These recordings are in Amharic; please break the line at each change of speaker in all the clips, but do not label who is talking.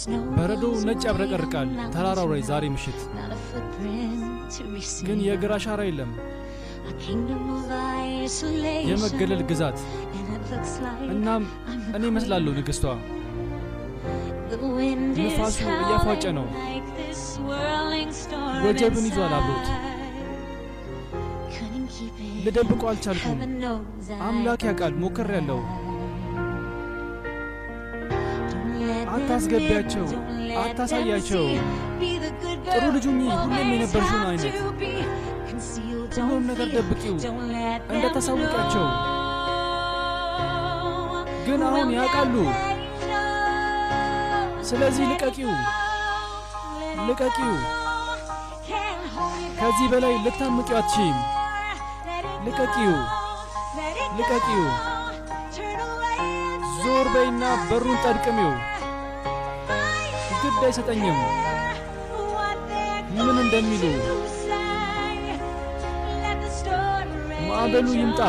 በረዶ ነጭ ያብረቀርቃል ተራራው ላይ ዛሬ ምሽት፣ ግን የእግር አሻራ የለም። የመገለል ግዛት እናም እኔ እመስላለሁ ንግሥቷ። ንፋሱ እያፏጨ ነው፣ ወጀብን ይዟል አብሮት። ልደብቆ አልቻልኩም። አምላክ ያውቃል ሞክሬያለሁ። አታስገቢያቸው፣ አታሳያቸው። ጥሩ ልጁ ሁኚ፣ ሁሌም የነበርሽውን አይነት ሁሉም ነገር ደብቂው፣ እንደተሳውቂያቸው። ግን አሁን ያውቃሉ። ስለዚህ ልቀቂው፣ ልቀቂው። ከዚህ በላይ ልታምቂው አትችይም። ልቀቂው፣ ልቀቂው። ዞር በይና በሩን ጠድቅሚው። ግድ አይሰጠኝም ምን እንደሚሉ። ማዕበሉ ይምጣ።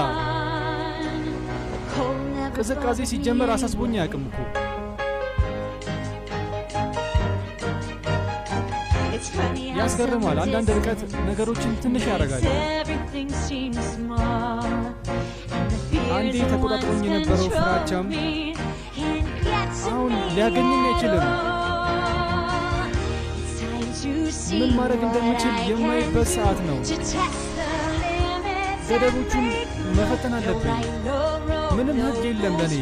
ቅዝቃዜ ሲጀመር አሳስቦኝ አያውቅም እኮ። ያስገርማል። አንዳንድ ርቀት ነገሮችን ትንሽ ያደርጋል። አንዴ ተቆጣጥሮኝ የነበረው ፍራቻም አሁን ሊያገኘኝ አይችልም። ምን ማድረግ እንደምችል የማይበት ሰዓት ነው። ገደቦቹን መፈተን አለብኝ። ምንም ሕግ የለም ለእኔ።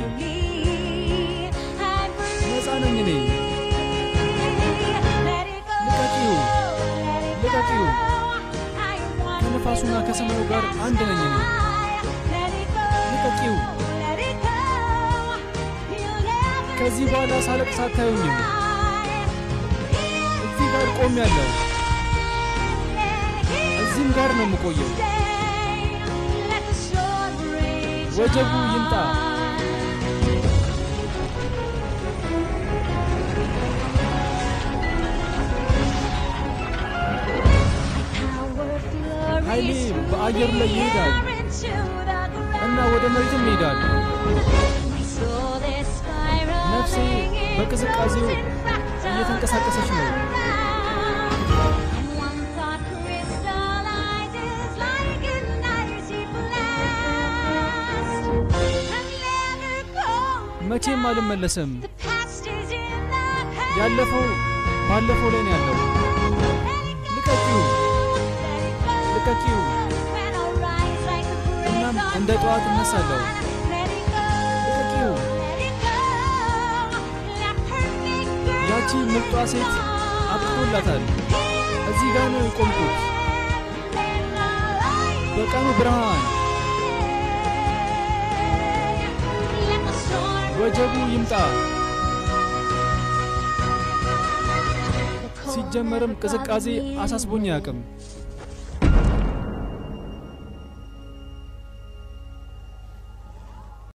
ነፃ ነኝ እኔ። ልቀቂው፣ ልቀቂው። ከነፋሱና ከሰማዩ ጋር አንድ ነኝ እኔ። ልቀቂው። ከዚህ በኋላ ሳለቅስ አታዩኝም። እዚህ ጋር ቆሜያለሁ። እዚህም ጋር ነው የምቆየው። ወጀቡ ይምጣ። ኃይሌ በአየሩ ላይ ይሄዳል እና ወደ መሬትም ይሄዳል። ነፍሴ በቅዝቃዜው እየተንቀሳቀሰች ነው። መቼም አልመለስም። ያለፈው ባለፈው ላይ ነው ያለው። ልቀቂው፣ ልቀቂው። እናም እንደ ጠዋት እነሳለሁ። ልቀቂው። ያቺ ምርጧ ሴት አብቅቶላታል። እዚህ ጋር ነው የቆምኩት በቀኑ ብርሃን። ወጀቡ ይምጣ። ሲጀመርም ቅዝቃዜ አሳስቦኝ አያውቅም።